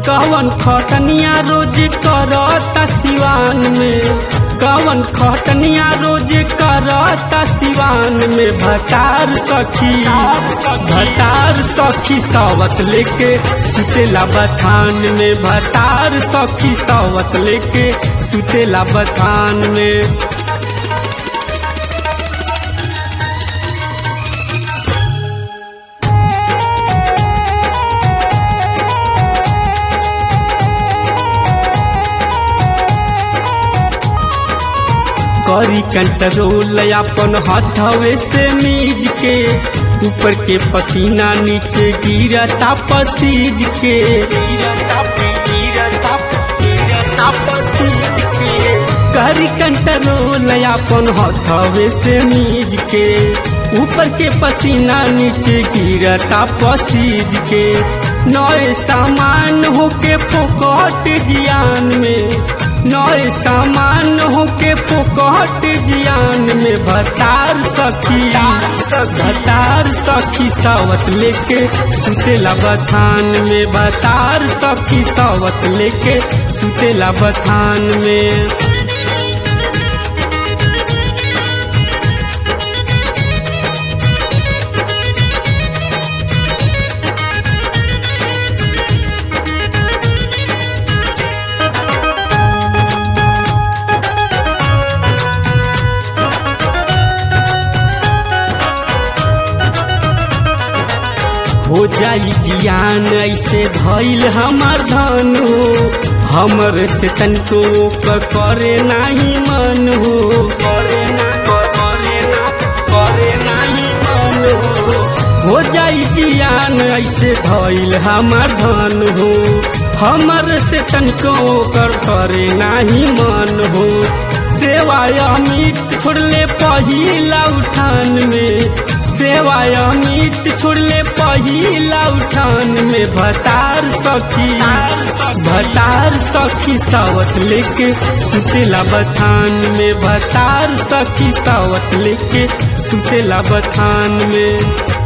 कवन खटनिया रोज करता सिवान में कवन खटनिया रोज करता सिवान में भतार सखी भतार सखी सावत लेके सुतेला बथान में भतार सखी सावत लेके सुतेला बथान में करी कंट्रोल अपन हथवे से मीज के ऊपर के पसीना नीचे गिरता पसीज के गिरता गिरता गिरता पसीज के करी कंट्रोल अपन हथवे से मीज के ऊपर के पसीना नीचे गिरता पसीज के नए सामान होके फोकट जियान में नए सामान होके फोकट जियान में भतार सखी भतार सखी सावत लेके सुतेला बथान में भतार सखी सावत लेके सुतेला बथान में हो जाई जियान ऐसे भइल हमार धन हो हमर से तनको करे नाही मन हो करे ना करे ना करे नाही मन हो हो जाई जियान ऐसे भइल हमार धन हो हमर से तनको कर करे नाही मन हो सेवा अमित छोड़ले पहिला उठान में सेवा अमित छोड़ले पहिला उठान में भतार सखी भतार सखी सावत लेके सुतेला बथान में भतार सखी सावत लेके सुतेला बथान में